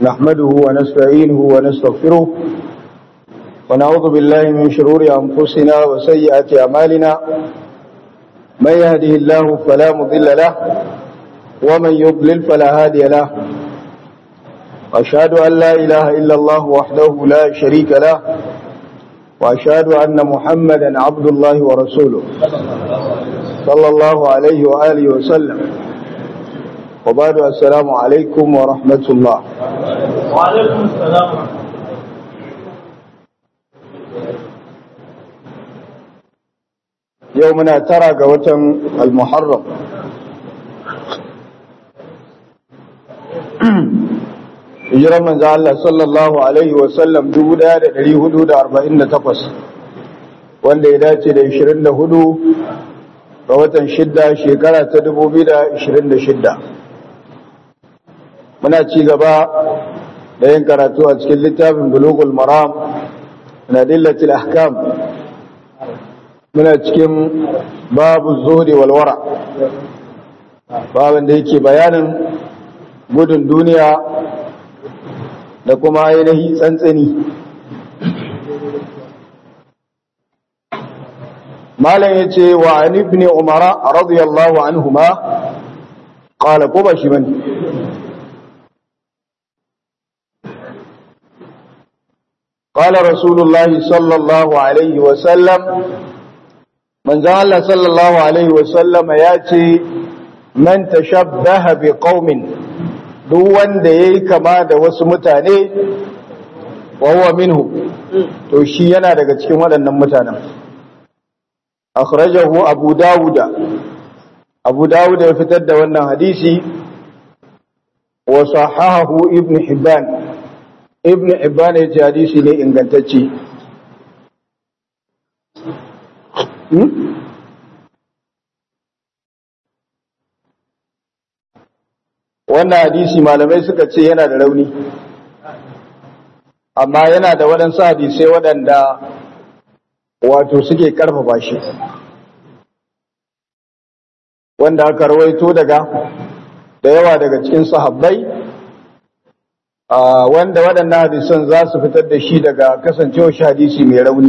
نحمده ونستعينه ونستغفره ونعوذ بالله من شرور أنفسنا وسيئات أعمالنا من يهده الله فلا مضل له ومن يضلل فلا هادي له وأشهد أن لا إله إلا الله وحده لا شريك له وأشهد أن محمدا عبد الله ورسوله صلى الله عليه وآله وسلم وبعد السلام عليكم ورحمة الله وعليكم السلام يومنا ترى قوة المحرم hijirar manzo Allah sallallahu alaihi wasallam 1448 wanda ya dace da 24 ga watan shidda shekara ta 2026 muna ci gaba da yin karatu a cikin littafin bulugul maram na dillatil ahkam muna cikin babu zuhri wal wara babin da yake bayanin gudun duniya da kuma ainihi tsantsani malam ya ce wa an ibn umara radiyallahu anhuma qala ko ba shi bane قال رسول الله صلى الله عليه وسلم من زال صلى الله عليه وسلم ياتي من تشبه بقوم duk wanda ya yi kama da wasu mutane wawa minhu to shi yana daga cikin waɗannan mutanen akhrajahu abu dawuda abu dawuda ya fitar da wannan hadisi wa sahahahu ibn hibban ibn hibban ya ce hadisi ne ingantacce wannan hadisi malamai suka ce yana da rauni amma yana da waɗansu hadisai waɗanda wato suke ƙarfafa shi wanda aka rawaito daga da yawa daga cikin sahabbai wanda waɗannan hadisan za su fitar da shi daga kasancewar shi hadisi mai rauni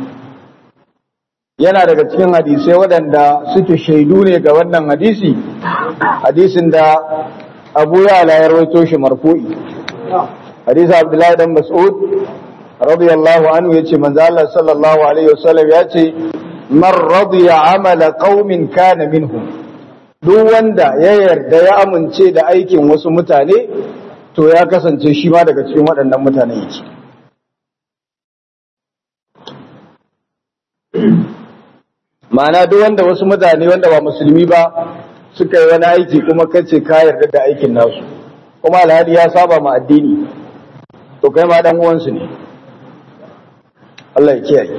yana daga cikin hadisai waɗanda suke shaidu ne ga wannan hadisi hadisin da abu ya ala ya rawaito shi marfu'i hadisi abdullahi dan mas'ud radiyallahu anhu yace manzo Allah sallallahu alaihi wasallam yace man radiya amala qaumin kana minhum duk wanda ya yarda ya amince da aikin wasu mutane to ya kasance shi ma daga cikin waɗannan mutanen yake ma'ana duk wanda wasu mutane wanda ba musulmi ba suka yi wani aiki kuma kace ka yarda da aikin nasu kuma alhali ya saba ma addini to kai ma dan uwansu ne Allah ya kiyaye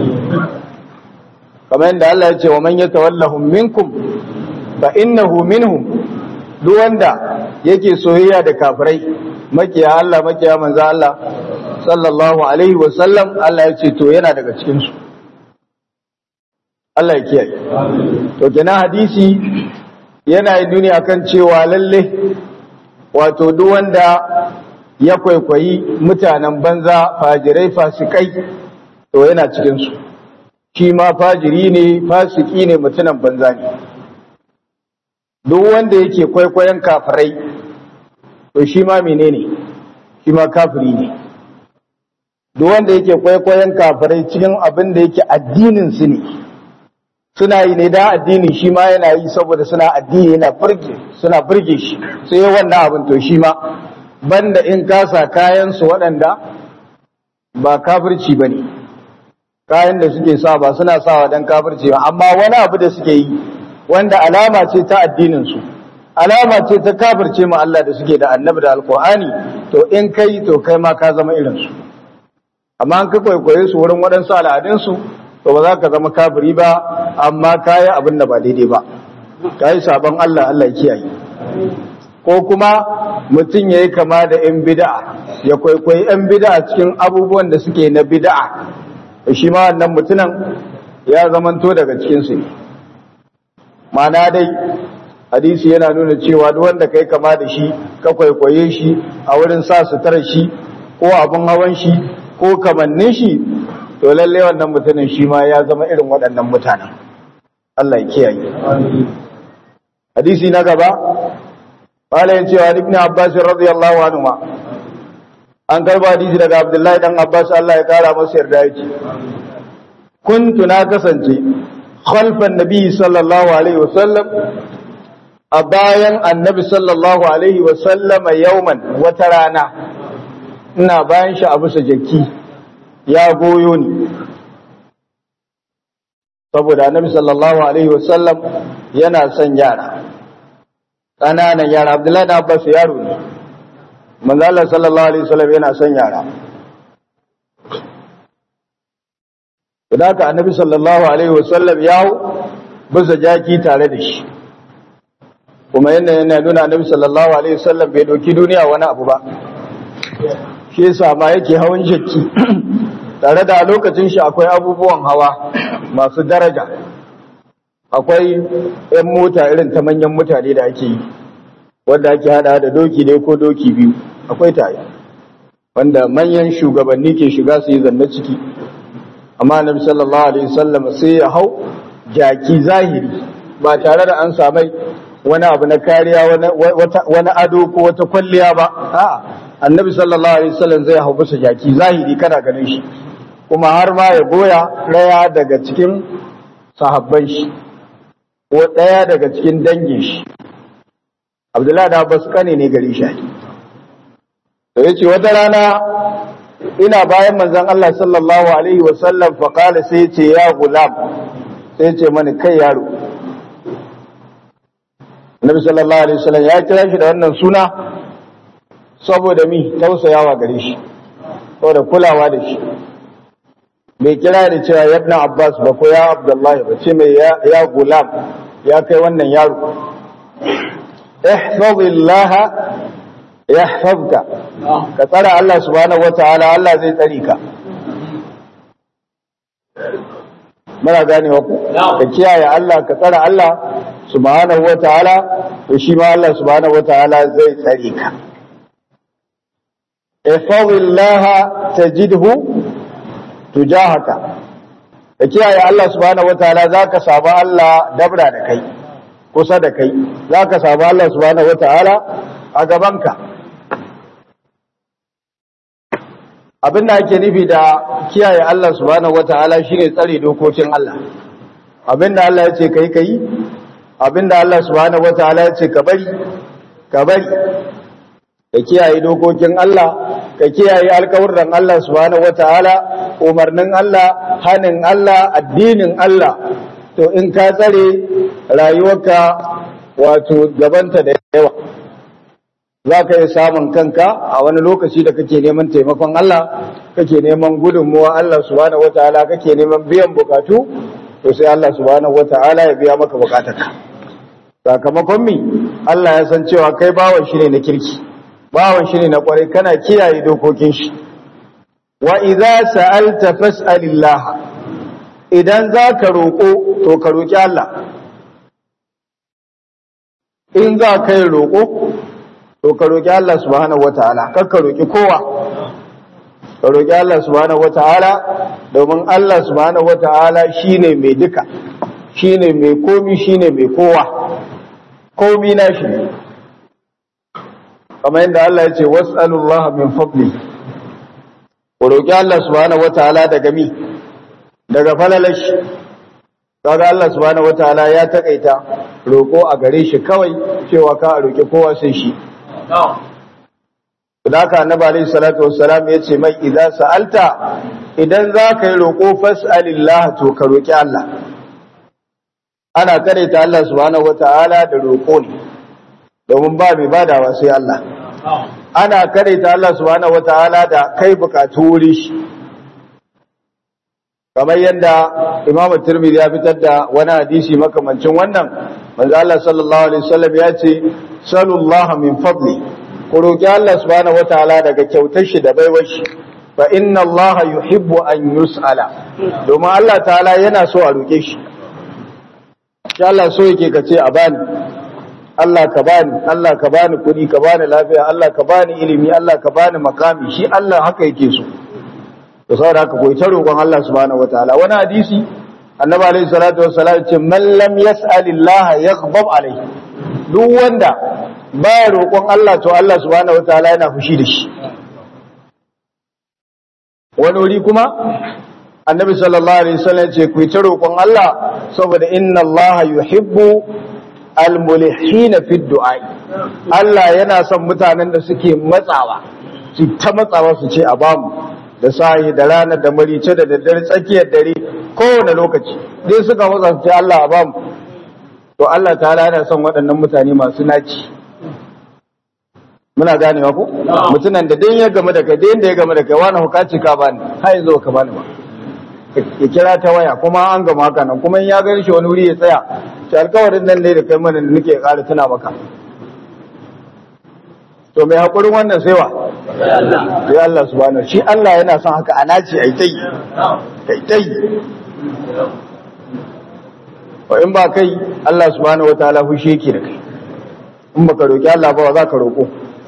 kamar yadda Allah ya ce wa man yatawallahum minkum fa innahu minhum duk wanda yake soyayya da kafirai makiya Allah makiya manzo Allah sallallahu alaihi wa sallam Allah ya ce to yana daga cikin su Allah ya kiyaye to kenan hadisi yana yi duniya kan cewa lalle wato duk wanda ya kwaikwayi mutanen banza fajirai fasikai to yana cikinsu shi ma fajiri ne fasiki ne mutunan banza ne duk wanda yake kwaikwayon kafirai to shi ma menene shi ma kafiri ne duk wanda yake kwaikwayon kafirai cikin abin da yake addinin su ne suna yi ne da addini shi ma yana yi saboda suna addini yana burge suna burge shi sai wannan abin to shi ma banda in kasa kayan su waɗanda ba kafirci bane kayan da suke sa ba suna sawa dan kafirci ba amma wani abu da suke yi wanda alama ce ta addinin su alama ce ta kafirce ma Allah da suke da annabi da alqur'ani to in kai to kai ma ka zama irin su amma an ka kwaikwaye su wurin waɗansu al'adun su to ba za ka zama kafiri ba amma kayi abin da ba daidai ba kayi sabon Allah Allah ya kiyaye ko kuma mutum yayi kama da yan bid'a ya kwaikwayi yan bid'a cikin abubuwan da suke na bid'a shi ma wannan mutumin ya zamanto daga cikin su ma'ana dai hadisi yana nuna cewa duk wanda kai kama da shi ka kwaikwaye shi a wurin sa suturar shi ko abin hawan shi ko kamannin shi to lalle wannan mutumin shi ma ya zama irin waɗannan mutanen Allah ya kiyaye hadisi na gaba qala ya cewa ibn abbas radiyallahu anhu ma an karba hadisi daga abdullahi dan abbas Allah ya kara masa yarda yake kuntu na kasance khalfan nabi sallallahu alaihi wasallam a bayan annabi sallallahu alaihi wasallam yauman wata rana ina bayan shi a bisa jaki ya goyo ni saboda annabi sallallahu alaihi wasallam yana son yara ƙananan yara abdullahi da abbas yaro ne manzo Allah sallallahu alaihi wasallam yana son yara da haka annabi sallallahu alaihi wasallam ya bisa jaki tare da shi kuma yana yana nuna annabi sallallahu alaihi wasallam bai doki duniya wani abu ba shi yasa ma yake hawan jaki tare da lokacin shi akwai abubuwan hawa masu daraja akwai yan mota irin ta manyan mutane da ake yi wanda ake hada da doki ne ko doki biyu akwai tayi wanda manyan shugabanni ke shiga su yi zanne ciki amma annabi sallallahu alaihi wasallam sai ya hau jaki zahiri ba tare da an samai wani abu na kariya wani ado ko wata kwalliya ba a'a annabi sallallahu alaihi wasallam zai hau bisa jaki zahiri kana ganin shi kuma har ma ya goya daya daga cikin sahabban shi ko daya daga cikin dangin shi abdullahi da abbas kane ne gari shi to yace wata rana ina bayan manzon Allah sallallahu alaihi wasallam fa qala sai yace ya gulam sai yace mani kai yaro Nabi sallallahu alaihi wasallam ya kira shi da wannan suna saboda mi tausayawa gare shi saboda kulawa da shi bai kira da cewa ya ibn Abbas ba ko ya Abdullahi ba ce mai ya gulam ya kai wannan yaro ihfazillaha yahfazka ka tsara Allah subhanahu wataala Allah zai tsare ka muna ganewa ku ka kiyaye Allah ka tsara Allah subhanahu wataala to shi ma Allah subhanahu wataala zai tsare ka ihfazillaha tajidhu tujahaka ka kiyaye Allah subhanahu wataala zaka samu Allah dabra da kai kusa da kai zaka samu Allah subhanahu wataala a gabanka abin da ake nufi da kiyaye Allah subhanahu wataala shine tsare dokokin Allah abin da Allah ya ce kai kai abin da Allah subhanahu wataala ya ce ka bari ka bari ka kiyaye dokokin Allah ka kiyaye alƙawurran Allah subhanahu wataala umarnin Allah hanin Allah addinin Allah to in ka tsare rayuwarka wato gabanta da yawa za ka yi samun kanka a wani lokaci da kake neman taimakon Allah kake neman gudunmuwa Allah subhanahu wataala kake neman biyan bukatu to sai Allah subhanahu wataala ya biya maka bukatarka sakamakon mi Allah ya san cewa kai bawan shi ne na kirki bawan shi ne na kwarai kana kiyaye dokokin shi wa idza sa'alta fas'alillah idan za ka roƙo to ka roƙi Allah in za ka yi roƙo to ka roƙi Allah subhanahu wataala kar ka roƙi kowa ka roƙi Allah subhanahu wataala domin Allah subhanahu wataala shine mai duka shine mai komi shine mai kowa komi na shi ne kamar yadda Allah ya ce was'alullah min fadli ku roƙi Allah subhanahu wataala daga mi daga falalashi kaga Allah subhanahu wataala ya takaita roƙo a gare shi kawai cewa ka roƙi kowa sai shi Sadaka annabi alayhi salatu wassalam yace mai idan sa'alta idan za ka yi roƙo fas'alillah to ka roƙi Allah ana ta Allah subhanahu wata'ala da roƙo ne domin ba mai badawa sai Allah ana ta Allah subhanahu wata'ala da kai bukatu wuri shi kamar yadda Imam Tirmidhi ya fitar da wani hadisi makamancin wannan manzo Allah sallallahu alaihi wasallam ya ce sallallahu min fadli ku roki Allah subhanahu wataala daga kyautar shi da baiwar shi fa inna Allah yuhibbu an yus'ala domin Allah ta'ala yana so a roke shi insha Allah so yake kace a bani Allah ka bani Allah ka bani kuɗi ka bani lafiya Allah ka bani ilimi Allah ka bani makami shi Allah haka yake so to saboda haka koyi ta roƙon Allah subhanahu wataala wani hadisi annabi alaihi salatu wassalam ce man lam yas'alillah yaghdab alaihi duk wanda baya roƙon Allah to Allah subhanahu wataala yana fushi da shi wani wuri kuma annabi sallallahu alaihi wasallam ce ku ta roƙon Allah saboda inna Allah yuhibbu almulihina fi du'a Allah yana son mutanen da suke matsawa su ta matsawa su ce a bamu da sahi da rana da marice da daddare tsakiyar dare kowane lokaci dai suka matsa su ce Allah a bamu to Allah ta'ala yana son waɗannan mutane masu naci muna ganewa ko mutunan da dai ya game da kai dai da ya game da kai wani hukaci ka bani har yanzu ka bani ba ya kira ta waya kuma an gama haka nan kuma in ya gani shi wani wuri ya tsaya shi alkawarin nan ne da kai mana da nake ƙara tuna maka to mai haƙurin wannan sai wa sai Allah subhanahu shi Allah yana son haka ana ce ai tai kai tai wa in ba kai Allah subhanahu wataala fushi yake da kai in baka roki Allah ba za ka roko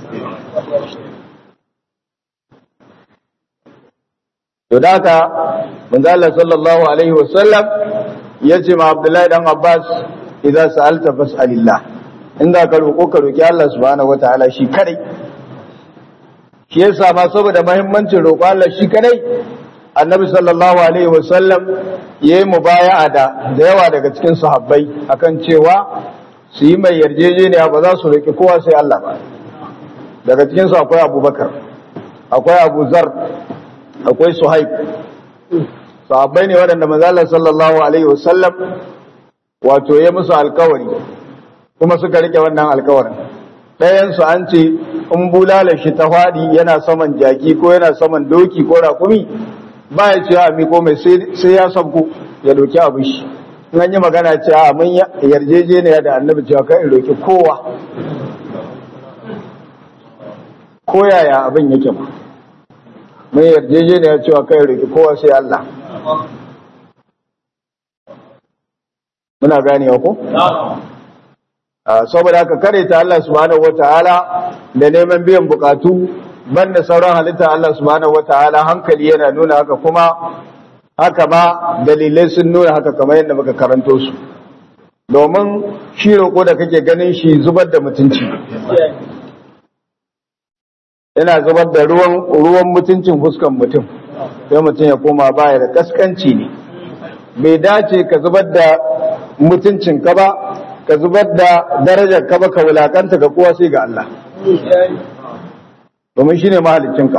to da haka manzo Allah sallallahu alaihi wasallam yace ma Abdullahi dan Abbas idan sa'alta fas'alillah inda ka roko ka roki Allah subhanahu wataala shi kadai shi yasa ma saboda muhimmancin roko Allah shi kadai annabi sallallahu alaihi wasallam yayi mubaya'a da da yawa daga cikin sahabbai akan cewa su yi mai yarjejeniya ba za su roki kowa sai Allah ba daga cikin su akwai Abubakar akwai Abu Zar akwai Suhaib sahabbai ne waɗanda manzo sallallahu alaihi wasallam wato ya musu alkawari kuma suka rike wannan alkawarin ɗayan su an ce in bulala shi ta faɗi yana saman jaki ko yana saman doki ko rakumi ba ya ce a miko mai sai ya sabko ya doki abin shi in an yi magana ce a mun yarjejeniya da annabi cewa kan in roki kowa ko yaya abin yake ba mun yarjejeniya cewa kan in roki kowa sai Allah muna ganewa ko saboda haka kare ta Allah subhanahu wataala da neman biyan bukatu banda sauran halitta Allah subhanahu wataala hankali yana nuna haka kuma haka ma dalilai sun nuna haka kamar yadda muka karanto su domin shi roƙo da kake ganin shi zubar da mutunci yana zubar da ruwan ruwan mutuncin fuskan mutum sai mutum ya koma baya da kaskanci ne bai dace ka zubar da mutuncin ka ba ka zubar da darajar ka ba ka wulakanta ga kowa sai ga Allah domin shine mahaliccinka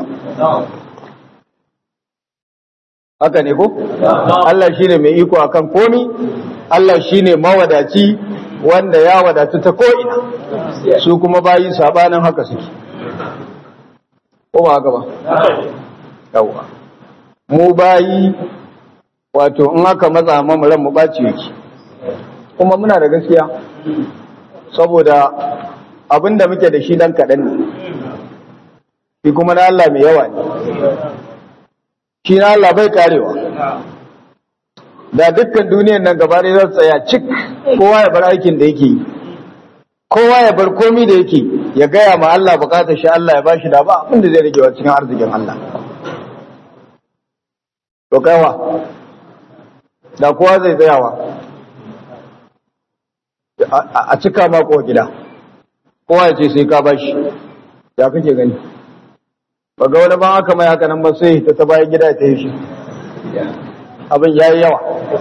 haka ne ko Allah shine mai iko akan komi Allah shine mawadaci wanda ya wadatu ta ko'ina su kuma bayi sabanin haka suke ko ba haka ba yawa mu bayi wato in aka matsa mamu ran mu baci yake kuma muna da gaskiya saboda abinda muke da shi dan kaɗan ne shi kuma na Allah mai yawa ne shi na Allah bai karewa da dukkan duniyar nan gaba ɗaya za tsaya cik kowa ya bar aikin da yake yi kowa ya bar komi da yake ya gaya ma Allah bukatar shi Allah ya bashi da ba abin da zai rage wa cikin arzikin Allah to kaiwa da kowa zai tsayawa a cika mako gida kowa ya ce sai ka bashi ya kake gani ba ga wani ban aka mai haka nan ba sai ta ta bayan gida ta yi shi abin ya yi yawa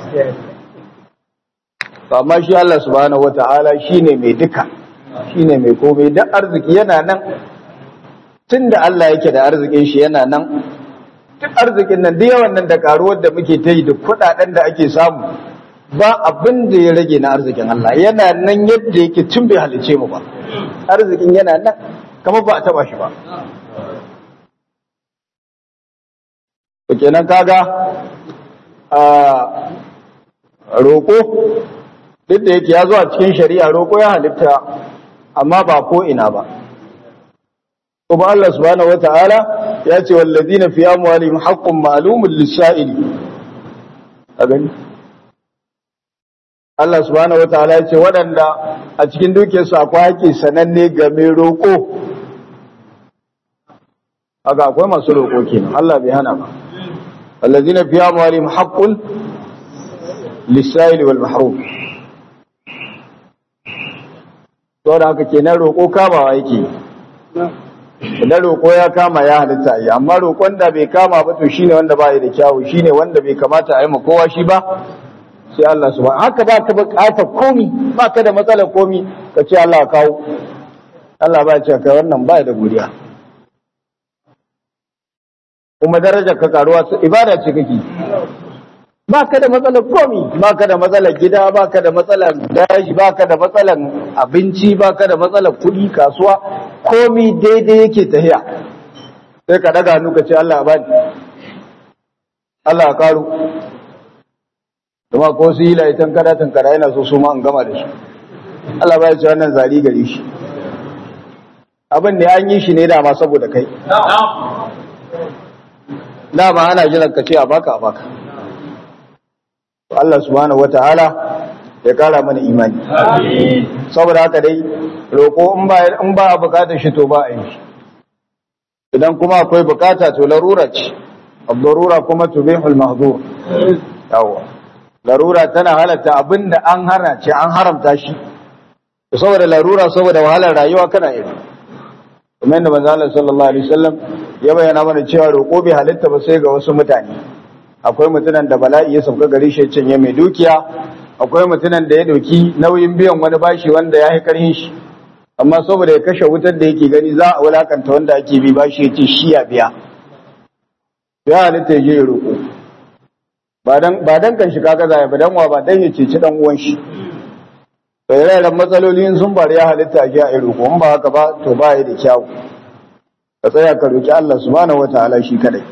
amma shi Allah subhanahu wata'ala shi ne mai duka shi ne mai komai da arziki yana nan tun da Allah yake da arzikin shi yana nan duk arzikin nan da yawan nan da karuwar da muke ta yi da kudaden da ake samu ba abin da ya rage na arzikin Allah yana nan yadda yake tun bai halice mu ba arzikin yana nan kama ba a taba shi ba to kenan kaga a roƙo duk da yake ya zo a cikin shari'a roƙo ya halitta amma ba ko ina ba kuma Allah subhanahu wata'ala ya ce wallazina fi amwalihim haqqun ma'lumun lis-sa'ili a gani Allah subhanahu wataala ya ce waɗanda a cikin dukiyarsu akwai haƙƙi sananne ga mai roƙo haka akwai masu roƙo kenan Allah bai hana ba allazina fi amwalihim haqqun lis-sa'ili wal mahrum to da haka kenan roƙo kamawa yake idan roƙo ya kama ya halitta yi amma roƙon da bai kama ba to shine wanda ba da kyawu shine wanda bai kamata a yi ma kowa shi ba sai Allah subhanahu haka ba ka buƙatar komi ba ka da matsalar komi ka ce Allah kawo Allah ba ya ce kai wannan ba da godiya kuma darajar ka karuwa ibada ce kake ba ka da matsalar komi ba ka da matsalar gida ba ka da matsalar daji ba ka da matsalar abinci ba ka da matsalar kuɗi kasuwa komi daidai yake tahiya sai ka daga hannu ka ce Allah ba ni Allah ya karu kuma ko su yi laitan kada tankara yana so su ma an gama da shi Allah ba ya ce wannan zari gare shi abin da an yi shi ne dama saboda kai dama ana jiran ka ce a baka a baka Allah subhanahu wataala ya kara mana imani saboda haka dai roko in ba in ba a bukatar shi to ba a yi idan kuma akwai bukata to larura ce abdurura kuma tubihul mahdur yawa larura tana halatta abinda an hana ce an haramta shi saboda larura saboda wahalar rayuwa kana yi kuma yadda manzo Allah sallallahu alaihi wasallam ya bayyana mana cewa roƙo bai halitta ba sai ga wasu mutane akwai mutunan da bala'i ya sauka gare shi cinye mai dukiya akwai mutunan da ya dauki nauyin biyan wani bashi wanda ya yi karhin shi amma saboda ya kashe wutar da yake gani za a wulakanta wanda ake bi bashi ya ce shi ya biya ya halitta ya je ya roƙo ba dan kan shi kaga zai ba dan wa ba dan ya ceci dan uwan shi to ire-iren matsaloli sun bari ya halitta a jiya a roƙo in ba haka ba to ba ya da kyawu ka tsaya ka roƙi Allah subhanahu wataala shi kadai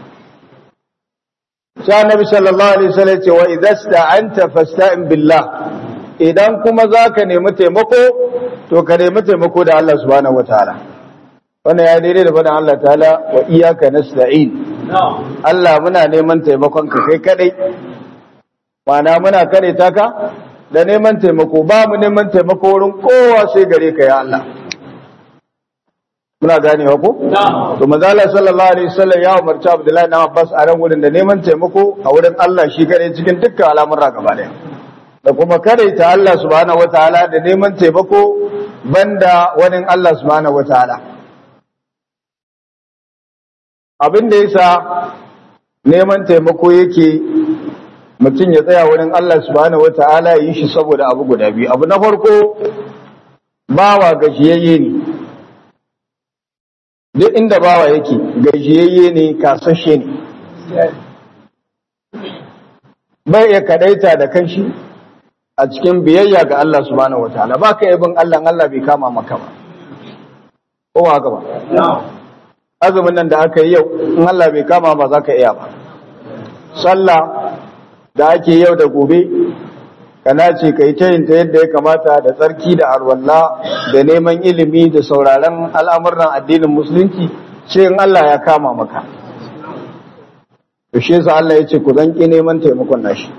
sai annabi sallallahu alaihi wasallam ce wa idza sta'anta fasta'in billah idan kuma zaka nemi taimako to ka nemi taimako da Allah subhanahu wataala wannan ya daidai da faɗin Allah ta'ala wa iyyaka nasta'in Allah muna neman taimakon ka kai kadai mana muna kare ta ka da neman taimako ba mu neman taimako wurin kowa sai gare ka ya Allah muna ganewa ko to manzala sallallahu alaihi wasallam ya umarci Abdullahi na Abbas a ran wurin da neman taimako a wurin Allah shi kare cikin dukkan al'amuran gaba daya da kuma kare ta Allah subhanahu wataala da neman taimako banda wani Allah subhanahu wataala abin da yasa neman taimako yake mutum ya tsaya wurin Allah subhanahu wata'ala yi shi saboda abu guda biyu abu na farko bawa gajiyayye ne duk inda bawa yake gajiyayye ne kasashe ne bai iya kadaita da kanshi a cikin biyayya ga Allah subhanahu wata'ala ba ka bin Allah Allah bai kama maka ba ko ba haka ba azumin nan da aka yi yau in Allah bai kama ba za ka iya ba sallah da ake yau da gobe kana ce ka yi ta yin ta yadda ya kamata da tsarki da arwalla da neman ilimi da sauraron al'amuran addinin musulunci ce in Allah ya kama maka to shi yasa Allah ya ce ku zanki neman taimakon nashi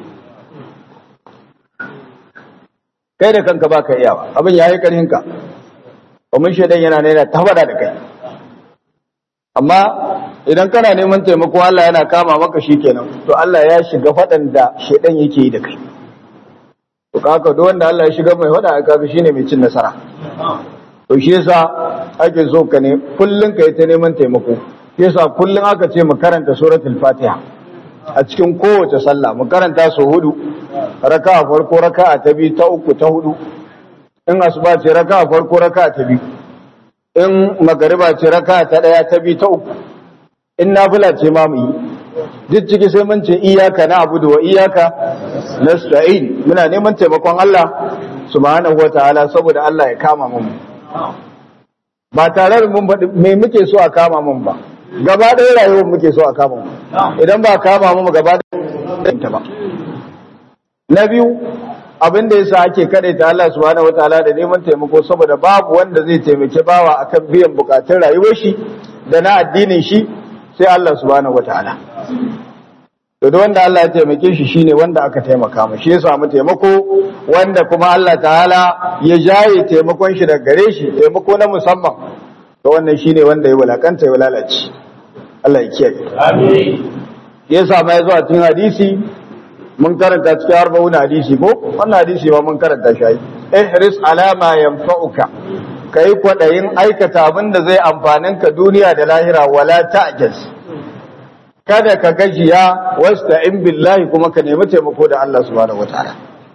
kai da kanka baka iya ba abin yayi karhin ka domin shaidan yana ne ta fada da kai amma idan kana neman taimako Allah yana kama maka shikenan to Allah ya shiga fadan da shedan yake yi da kai to kaka duk wanda Allah ya shiga mai fada kaga shine mai cin nasara to shi yasa ake so ka ne kullun kai ta neman taimako shi yasa kullun aka ce mu karanta suratul fatiha a cikin kowace sallah mu karanta su hudu raka'a farko raka'a ta biyu ta uku ta hudu in asuba ce raka'a farko raka'a ta biyu in magariba ce raka'a ta daya ta biyu ta uku in nafila ce ma mu yi duk ciki sai mun ce iyaka na abudu wa iyaka nasta'in muna neman taimakon Allah subhanahu wataala saboda Allah ya kama mu ba tare da mun faɗi me muke so a kama mun ba gaba ɗaya rayuwar muke so a kama mu idan ba kama mu gaba ɗaya ba na biyu abin da yasa ake kade ta Allah subhanahu wataala da neman taimako saboda babu wanda zai taimake bawa akan biyan bukatun rayuwar shi da na addinin shi sai Allah subhanahu wataala to duk wanda Allah ya taimake shi shine wanda aka taimaka mu shi ya samu taimako wanda kuma Allah ta'ala ya jaye taimakon shi daga gare shi taimako na musamman to wannan shine wanda ya wulakanta ya lalace Allah ya kiyaye Amin. yasa ma yazo a cikin hadisi mun karanta cikin arba'un hadisi ko wannan hadisi ba mun karanta shi ihris ala ma yanfa'uka kai kwadayin aikata abin da zai amfanin ka duniya da lahira wala ta'jaz kada ka gajiya wasta'in billahi kuma ka nemi taimako da Allah subhanahu wataala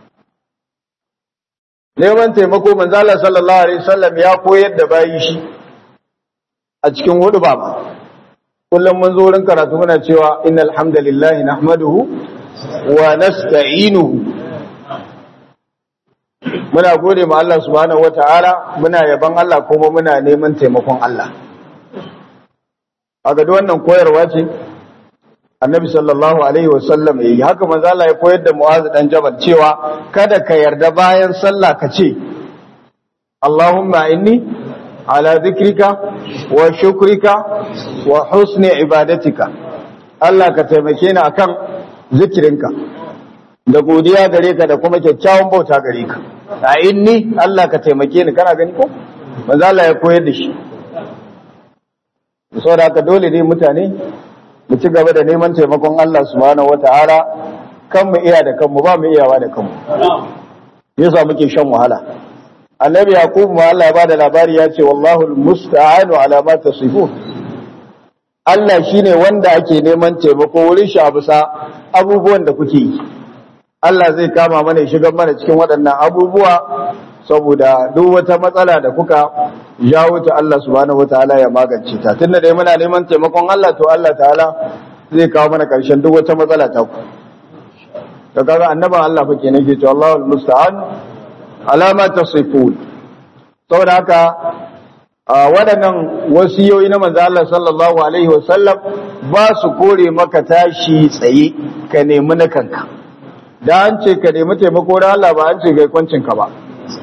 neman taimako manzo Allah sallallahu alaihi wasallam ya koyar da bayi shi a cikin hudu ba kullum mun zo wurin karatu muna cewa innal hamdalillahi nahmaduhu wa nasta'inuhu muna gode ma Allah subhanahu wataala muna yaban Allah kuma muna neman taimakon Allah a ga wannan koyarwa ce annabi sallallahu alaihi wasallam yayi haka manzo Allah ya koyar da Mu'adh dan Jabal cewa kada ka yarda bayan sallah ka ce Allahumma inni ala dhikrika wa shukrika wa husni ibadatika Allah ka taimake ni akan zikirinka da godiya gare ka da kuma kyakkyawan bauta gare ka a inni Allah ka taimake ni kana gani ko manzo Allah ya koyar da shi saboda haka dole ne mutane mu ci gaba da neman taimakon Allah subhanahu wata'ala kan mu iya da kanmu ba mu iyawa da kanmu yasa muke shan wahala annabi yaqub ma Allah ya bada labari ya ce wallahu almusta'anu ala ma tasifun Allah shine wanda ake neman taimako wurin shi a bisa abubuwan da kuke yi Allah zai kama mana ya shigar mana cikin waɗannan abubuwa saboda duk wata matsala da kuka jawo ta Allah subhanahu wataala ya magance ta tunda dai muna neman taimakon Allah to Allah ta'ala zai kawo mana karshen duk wata matsala ta ku to kaga annaban Allah fa kenan ke to Allahul musta'an alama tasifun saboda haka waɗannan wasiyoyi na manzo Allah sallallahu alaihi wasallam ba su kore maka tashi tsaye ka nemi na kanka da an ce ka nemi taimako da Allah ba an ce kai kwancin ka ba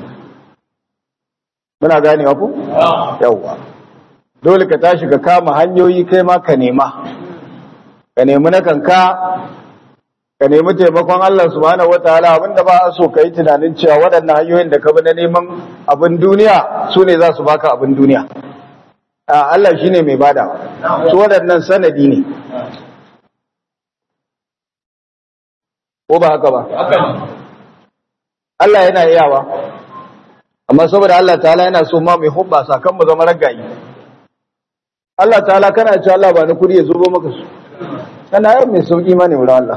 muna gane ku yawwa dole ka tashi ka kama hanyoyi kai ma ka nema ka nemi na kanka ka nemi taimakon Allah subhanahu wataala abinda ba a so ka yi tunanin cewa waɗannan hanyoyin da ka bi na neman abin duniya su ne za su baka abin duniya a Allah shine mai bada su waɗannan sanadi ne ko ba haka ba Allah yana iyawa amma saboda Allah ta'ala yana so ma mai hubba sakan mu zama ragayi Allah ta'ala kana cewa Allah ba ni kudi ya zubo maka su kana yau mai sauki ma ne wurin Allah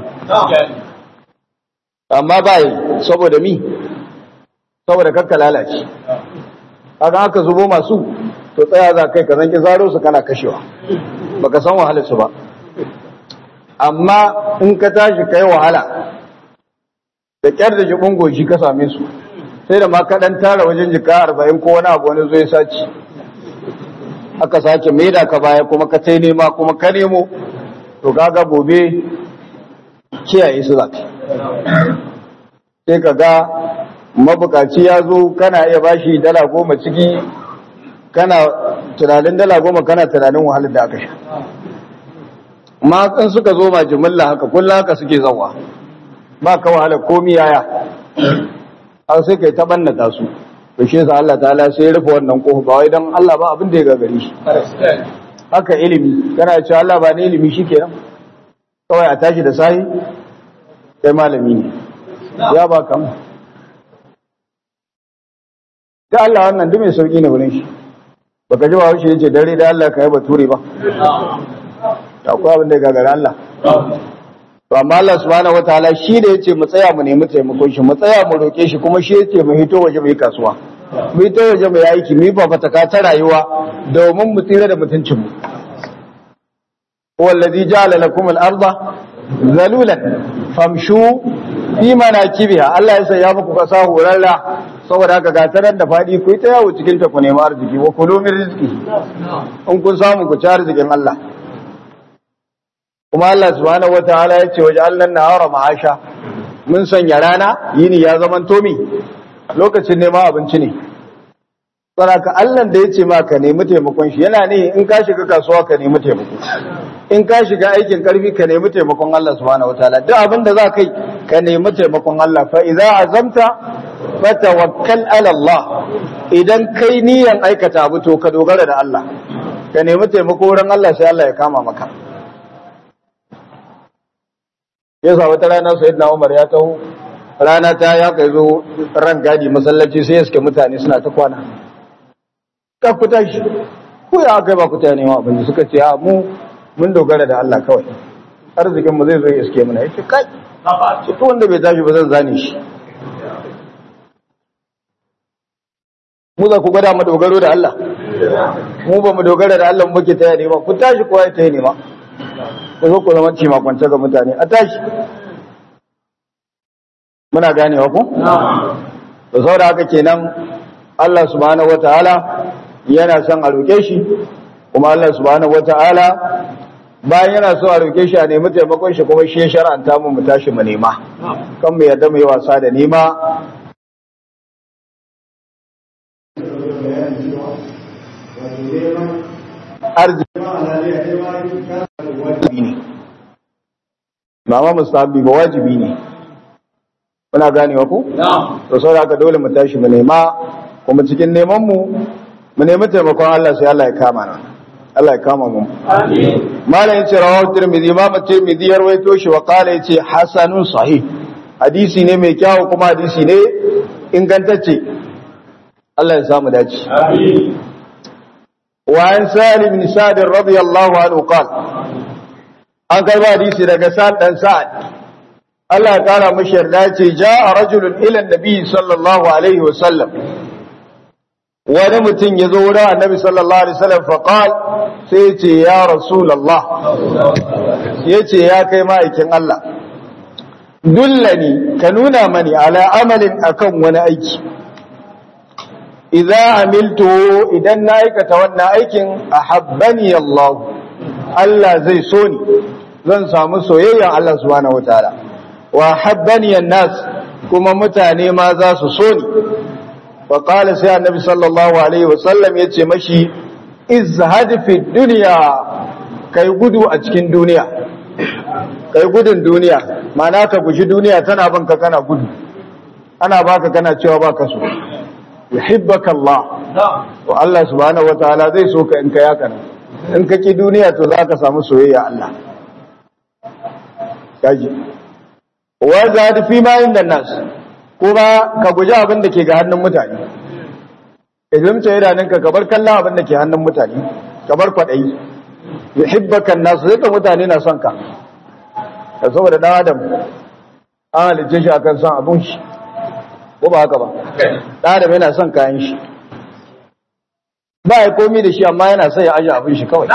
amma ba yi saboda mi saboda kakka lalace kaga haka zubo masu to tsaya za kai ka zanki zaro su kana kashewa baka san wahalar su ba amma in ka tashi kai wahala da kyar da jibin goshi ka same su sai da ma kaɗan tara wajen jika arba'in ko wani abu wani zo ya saci aka sake maida ka baya kuma ka tai nema kuma ka nemo to kaga gobe kiyaye su zaka sai ka ga mabukaci ya zo kana iya bashi dala goma ciki kana tunanin dala goma kana tunanin wahalar da aka sha ma in suka zo ma jimilla haka kullum haka suke zawa ba ka wahalar komi yaya an sai kai ta bannata su to shi yasa Allah ta'ala sai ya rufe wannan kofa ba wai dan Allah ba abin da ya gagare shi haka ilimi kana cewa Allah ba ne ilimi shikenan kawai a tashi da sahi kai malami ne ya ba kam da Allah wannan duk mai sauki ne wurin shi baka ji ba shi yace dare da Allah ka yi bature ba akwai abin da ya gagara Allah to amma Allah subhanahu wataala shi da yace mu tsaya mu nemi taimakon shi mu tsaya mu roke shi kuma shi yace mu hito waje mu yi kasuwa mu hito waje mu yi aiki mu yi fafataka ta rayuwa domin mu tsira da mutuncin mu huwa alladhi ja'ala lakum al-ardha zalulan famshu fi manakibiha Allah ya sanya muku kasa horarra saboda haka ga tarar da fadi ku yi ta yawo cikin ta ku nemi arziki wa kulu min rizqi in kun samu ku ci arzikin Allah kuma Allah subhanahu wataala ya ce waje Allah nahara ma'asha mun sanya rana yini ya zaman tomi lokacin neman abinci ne saraka Allah da ya ce ma ka nemi taimakon shi yana ne in ka shiga kasuwa ka nemi taimako in ka shiga aikin karfi ka nemi taimakon Allah subhanahu wataala duk abin da za ka yi ka nemi taimakon Allah fa idza azamta fatawakkal ala Allah idan kai niyan aikata abu to ka dogara da Allah ka nemi taimako wurin Allah sai Allah ya kama maka yasa wata rana sayyidina Umar ya taho rana ta ya kai zo ran gadi masallaci sai suke mutane suna ta kwana ka ku tashi ko ya kai ba ku ta nema abin suka ce a mu mun dogara da Allah kawai arzikin mu zai zo ya iske mana yace kai ce to wanda bai tashi ba zan zane shi mu za ku gwada mu dogaro da Allah mu ba mu dogara da Allah muke ta nema ku tashi kowa ya ta nema ku zo ku zama cima kwance ga mutane a tashi muna ganewa ku da saboda haka kenan Allah subhanahu wataala yana son a roke shi kuma Allah subhanahu wataala bayan yana so a roke shi a nemi taimakon shi kuma shi ya shar'anta mu mu tashi mu nema kan mu yadda mu yi wasa da nema arziki ne ba ma musabi ba wajibi ne muna ganewa ku to saboda haka dole mu tashi mu nema kuma cikin neman mu mu nemi taimakon Allah sai Allah ya kama na Allah ya kama mu amin malam yace rawahu tirmidhi imam tirmidhi ya rawaito shi wa qala yace hasanun sahih hadisi ne mai kyau kuma hadisi ne ingantacce Allah ya samu dace amin wa an salim bin sa'd radiyallahu anhu qala an kai ba hadisi daga sa'd dan sa'd Allah ya kara mashi yarda ce ja'a rajulun ila nabi sallallahu alaihi wa sallam wani mutum ya zo wurin annabi sallallahu alaihi wasallam faqal sai ya ce ya rasulullah ya ce ya kai ma'aikin Allah dullani ka nuna mani ala amalin akan wani aiki idza amiltu idan na aikata wannan aikin ahabbani Allah Allah zai so ni zan samu soyayyan Allah subhanahu wataala wa habbani nas kuma mutane ma za su so ni wa qala sai annabi sallallahu alaihi wasallam yace mashi izhad fi dunya kai gudu a cikin duniya kai gudun duniya ma'ana ka guji duniya tana banka kana gudu ana baka kana cewa baka so yuhibbaka Allah wa Allah subhanahu wataala zai so ka in ka yaka nan in ka ki duniya to za ka samu soyayya Allah kaji wa zadi fi ma inda nas kuma ka guji abin da ke ga hannun mutane idan ta idanun ka kabar kallon abin da ke hannun mutane kabar kwadayi yuhibbaka nas sai ka mutane na son ka ka saboda dan adam an halicce shi akan son abun shi ko ba haka ba dan adam yana son kayan shi ba ya komi da shi amma yana son ya aje abin shi kawai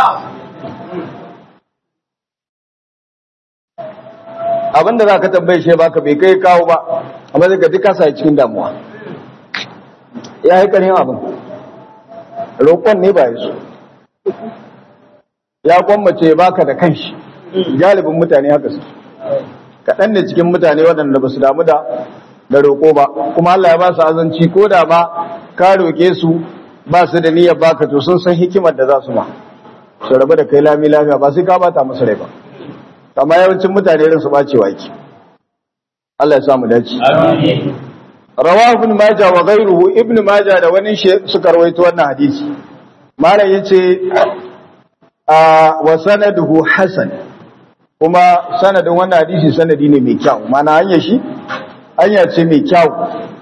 abinda za ka tambaye shi baka bai kai kawo ba amma zai gaji kasa cikin damuwa ya yi ƙarin abin roƙon ne ba ya so ya kwammace ya baka da kanshi galibin mutane haka su kaɗan ne cikin mutane waɗanda ba su damu da da roƙo ba kuma Allah ya ba su azanci ko da ba ka roƙe su ba su da niyyar baka to sun san hikimar da za su ma su rabu da kai lami lafiya ba sai ka bata musu rai ba amma yawancin mutane irin su bacewa yake Allah ya samu dace amin rawahu ibn majah wa ghayruhu ibn majah da wani shi suka rawaito wannan hadisi malam yace a wa sanaduhu hasan kuma sanadin wannan hadisi sanadi ne mai kyau mana hanya shi hanya ce mai kyau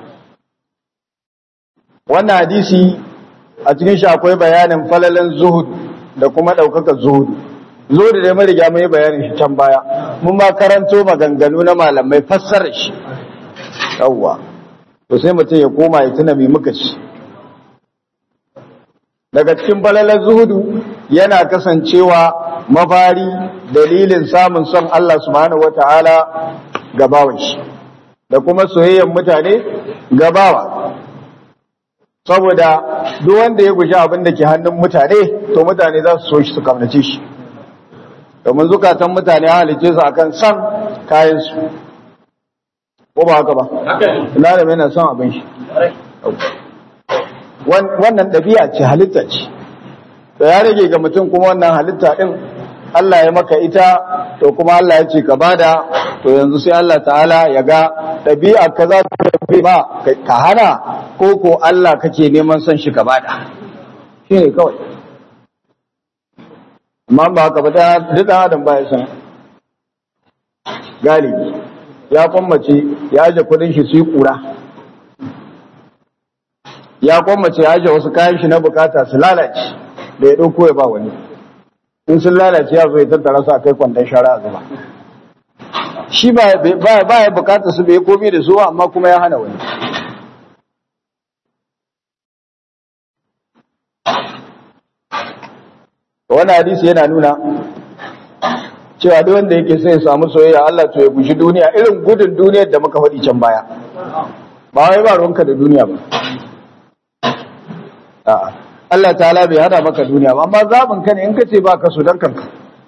wannan hadisi a cikin shi akwai bayanin falalan zuhud da kuma daukakar zuhudu zo da dai mariga mai bayanin shi can baya mun ma karanto maganganu na malamai fassarar shi yawwa to sai mutum ya koma ya tuna mai muka ci daga cikin balalar zuhudu yana kasancewa mafari dalilin samun son Allah subhanahu wata'ala gabawan shi da kuma soyayyen mutane gabawa saboda duk wanda ya guji abin da ke hannun mutane to mutane za su so shi su kamnace shi domin zukatan mutane halice su akan son kayansu ko ba haka ba ina da yana son abin shi wannan ɗabi'a ce halitta ce da ya rage ga mutum kuma wannan halitta ɗin Allah ya maka ita to kuma Allah ya ce ka bada to yanzu sai Allah ta'ala ya ga ɗabi'a ka za ta tafi ba ka hana ko ko Allah kake neman son shi ka bada shi ne kawai amma ba haka ba ta duk adam ba ya san galibi ya kwammace ya aje kudin shi su yi kura ya kwammace ya aje wasu kayan shi na bukata su lalace da ya ɗauko ya ba wani in sun lalace ya zo ya tattara su a kai kwandon shara a zuba shi ba ya bukata su bai komi da su amma kuma ya hana wani wani hadisi yana nuna cewa duk wanda yake sai ya samu soyayya Allah to ya guji duniya irin gudun duniyar da muka faɗi can baya ba wai ba ruwanka da duniya ba a'a Allah ta'ala bai hada maka duniya ba amma zabin ka ne in kace ba ka so dan kanka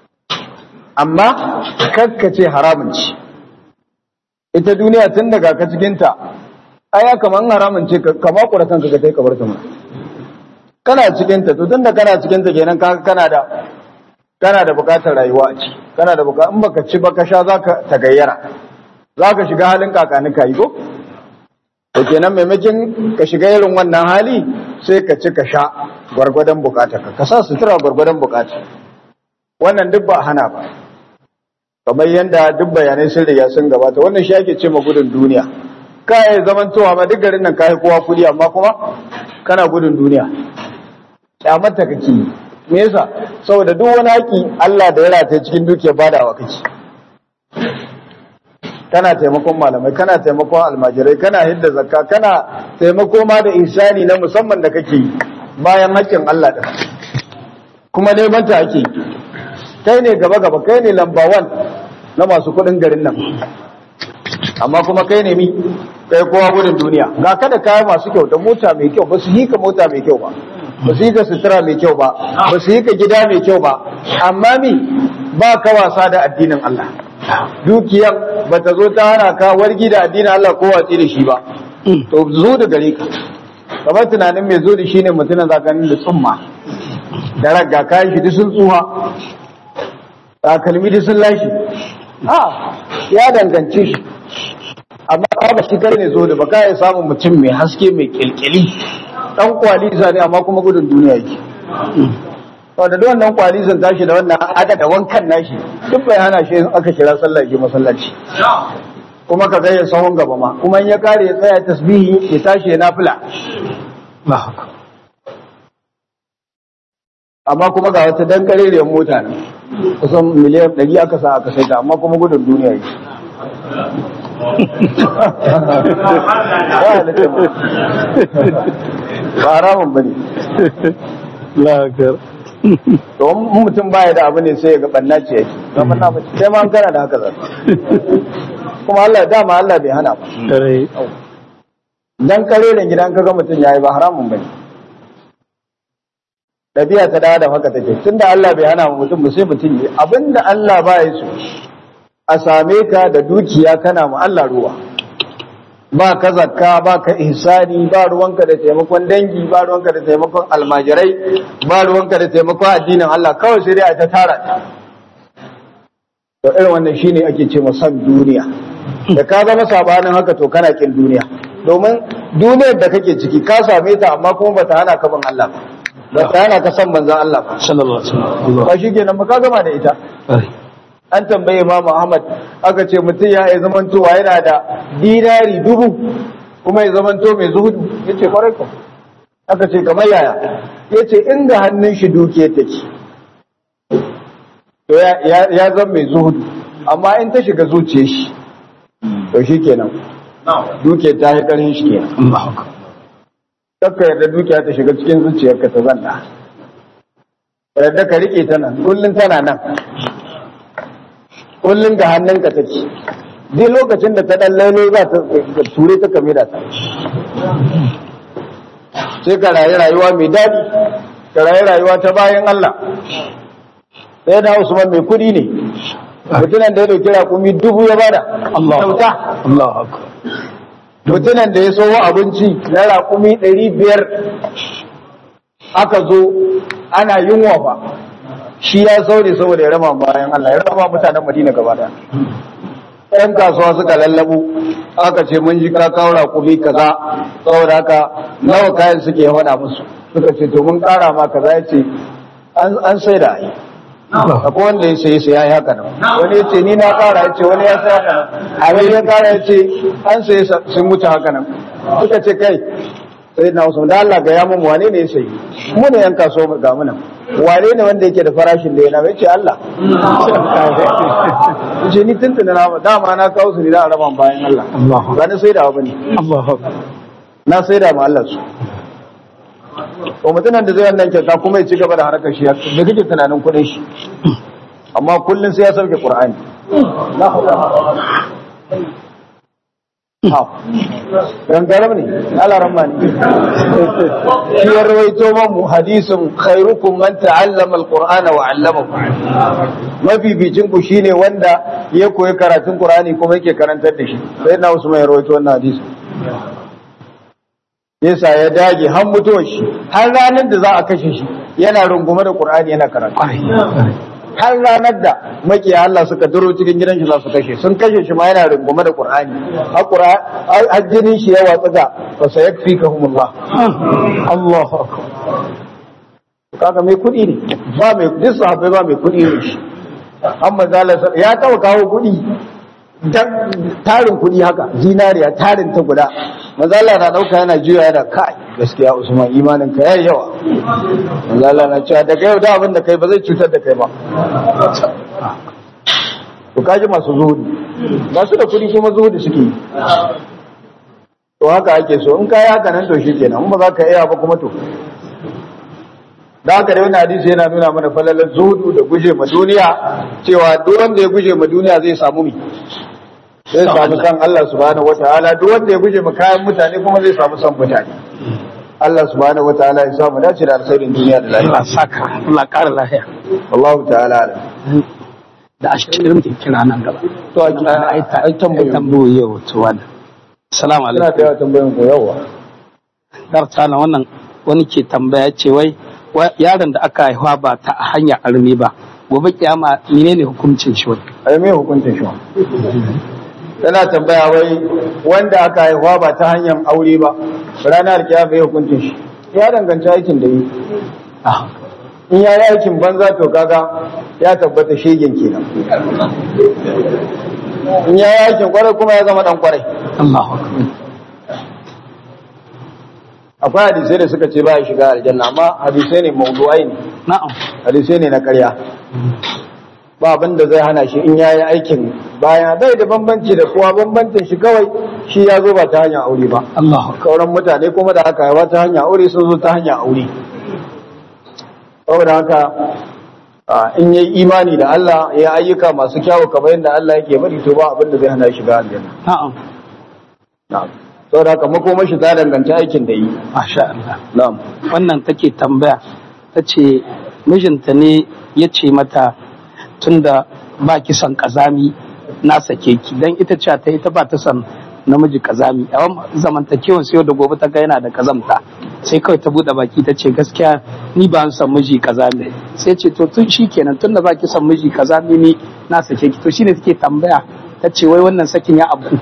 amma kakka ce haramun ce ita duniya tun daga ka cikin ta aya kaman haramun ce ka makura kanka ka kai ka bar ta mana kana cikin ta to tun da kana cikin ta kenan ka kana da kana da bukatar rayuwa a ci kana da bukatar in baka ci baka sha zaka tagayyara zaka shiga halin kakanika yi ko to kenan maimakon ka shiga irin wannan hali sai ka ci ka sha gwargwadon bukata ka ka sa sutura gwargwadon bukata wannan duk ba hana ba kamar yadda duk bayanai sun riga sun gabata wannan shi ake ce ma gudun duniya kai zaman towa ma duk garin nan kai kowa kudi amma kuma kana gudun duniya kyamata kake yi me yasa saboda duk wani haƙi Allah da ya rata cikin dukiyar badawa kake kana taimakon malamai kana taimakon almajirai kana hidda zakka kana taimako ma da ihsani na musamman da kake yi bayan haƙƙin Allah din kuma dai banta ake kai ne gaba gaba kai ne lamba 1 na masu kuɗin garin nan amma kuma kai ne mi kai kowa gudun duniya ga kada kaya masu kyau da mota mai kyau ba su yi ka mota mai kyau ba ba su yi ka sutura mai kyau ba ba su yi ka gida mai kyau ba amma mi ba ka wasa da addinin Allah dukiyar ba ta zo ta hana ka wargi da addinin Allah ko watsi da shi ba to zo da gare ka kamar tunanin mai zo da shi ne mutumin zakanin da tsumma da ragga kayan shi duk sun tsuha takalmi duk sun lashe a ya dangance shi amma ba shi kar ne zo da baka ya samun mutum mai haske mai kilkili dan kwalisa ne amma kuma gudun duniya yake wanda da wannan kwalisan tashi da wannan ada da wankan nashi duk bai hana shi aka kira sallah ke masallaci kuma ka gaya sahun gaba ma kuma in ya kare ya tsaya tasbihi ya tashi ya nafila amma kuma ga wata dan kareriyar mota ne kusan miliyan 100 aka sa aka saita amma kuma gudun duniya yake ba haramun ba ne lakar to mutum baya da abu ne sai ya ga banna ce yake na banna ba sai ma an kana da haka zai kuma Allah dama Allah bai hana ba rai dan kareren gidan kaga mutum yayi ba haramun bane dabi'a ta da haka take tunda Allah bai hana mutum ba sai mutum yi abinda Allah ba ya so a same ka da dukiya kana mu Allah ruwa ba ka zakka ba ka ihsani ba ruwanka da taimakon dangi ba ruwanka da taimakon almajirai ba ruwanka da taimakon addinin Allah kawai sai dai a ta tara to irin wannan shine ake ce san duniya da ka zama sabanin haka to kana kin duniya domin duniyar da kake ciki ka same ta amma kuma bata hana ka bin Allah ba ba ta hana ka san manzon Allah ba sallallahu alaihi wasallam ba shi kenan ba ka gama da ita an tambaye Imam Ahmad aka ce mutum ya yi zamantowa yana da dinari dubu kuma ya zamanto mai zuhudu yace kwarai ko aka ce kamar yaya yace inda hannun shi duke take to ya ya zama mai zuhudu amma in ta shiga zuciyar shi to shikenan duke ta yi karin shi kenan Allahu akbar Kakka yarda dukiya ta shiga cikin zuciyarka ta zanna. Yarda ka rike ta nan, kullum tana nan. Kullum ga hannunka take. Duk lokacin da ta ɗan lailo za ta ture ta kame da ta. Sai ka rayu rayuwa mai daɗi, ka rayu rayuwa ta bayan Allah. Sai da Usman mai kuɗi ne. Mutumin da ya ɗauki raƙumi dubu ya bada. Allahu Kyauta. Allahu akbar mutunan da ya sowo abinci na raƙumi ɗari biyar aka zo ana yunwa ba shi ya saure saboda ya raba bayan Allah ya raba mutanen Madina gaba da ɗan kasuwa suka lallabo aka ce mun ji ka kawo raƙumi kaza saboda haka nawa kayan suke faɗa musu suka ce to mun ƙara ma kaza ya ce an sai da ai akwai wanda ya sayi sai ya yi haka nan wani ya ce ni na ƙara ya ce wani ya sai haka nan a wani ya ƙara ya ce an sayi sun wuce haka nan suka ce kai sai na wasu da Allah ga yamun wane ne ya sayi mu ne yan kasuwa ga mu nan wane ne wanda yake da farashin da ya na ce Allah ce ni tuntuna na dama na kawo su ne da araban bayan Allah ba na sai da abu ne na sai da ma Allah su to mutumin da zai wannan kyauta kuma ya ci gaba da harkar shi da kake tunanin kuɗin shi amma kullum sai ya sauke Qur'ani gangaram ne alaran ma ne shi ya rawaito mamu hadisin khairukum man ta'allama alqur'ana wa 'allamahu mafificin ku shine wanda ya koyi karatun qur'ani kuma yake karantar da shi sai na usman ya rawaito wannan hadisi yasa ya dage har mutuwar shi har ranar da za a kashe shi yana rungume da qur'ani yana karatu har ranar da makiya Allah suka duro cikin gidan shi za su kashe sun kashe shi ma yana rungume da Qur'ani har jinin shi ya watsa da fa sayakfikahumullah Allahu akbar kaga mai kudi ne ba mai duk sahabbai ba mai kudi ne shi amma zalla ya tawo kawo kudi tarin kudi haka zinariya tarin ta guda mazala na dauka yana juya yana kai gaskiya usman imanin ka yayi yawa mazala na cewa daga yau da abin da kai ba zai cutar da kai ba to kaji masu zuhudi ba su da kudi kuma zuhudi suke yi to haka ake so in kai haka nan to shi kenan in ba za ka iya ba kuma to da haka da wani hadisi yana nuna mana falalar zuhudu da guje ma duniya cewa duk wanda ya guje ma duniya zai samu mi zai samu san Allah subhanahu wataala duk wanda ya guje ma kayan mutane kuma zai samu san mutane Allah subhanahu wataala ya samu dace da alkhairin duniya da lafiya Allah saka Allah ƙara lafiya wallahu ta'ala alam da ashirin muke kira nan gaba to ai ai tambayoyi tambayoyi yau to wannan assalamu ina alaikum da yawa tambayoyin ko yawa darta na wannan wani ke tambaya ce wai wa- yaron da aka haihuwa ba ta hanyar armi ba gobe kiyama menene hukuncin shi wai ai me hukuncin shi tana tambaya wai wanda aka haihuwa ba ta hanyar aure ba ranar kiyama ya hukuncin shi ya danganci aikin da yi ah in ya yi aikin banza to kaga ya tabbata shegen kenan in ya yi aikin kwarai kuma ya zama dan kwarai Allahu akbar akwai hadisai da suka ce ba ya shiga aljanna amma hadisai ne mawdu'ai ne na'am hadisai ne na ƙarya ba abin da zai hana shi in ya yi aikin bayan bai da bambanci da kowa bambancin shi kawai shi ya zo ba ta hanyar aure ba Allahu akbar kauran mutane kuma da aka haifa ta hanyar aure sun zo ta hanyar aure saboda haka a, in yi imani da Allah ya ayyuka masu kyawu kamar yadda Allah yake bari to ba abin da zai hana shi shiga aljanna na'am na'am saboda haka makomar shi ta danganci aikin da yi masha Allah na'am wannan take tambaya ta ce mijinta ne ya ce mata tunda ba ki son kazami na sake ki dan ita ce ta yi ta ba ta son namiji kazami a zamantakewan sai yau da gobe ta ga yana da kazamta sai kawai ta bude baki ta ce gaskiya ni ba son miji kazami sai ce to tun shi kenan tunda ba ki son miji kazami ni na sake ki to shine take tambaya ta ce wai wannan sakin ya abu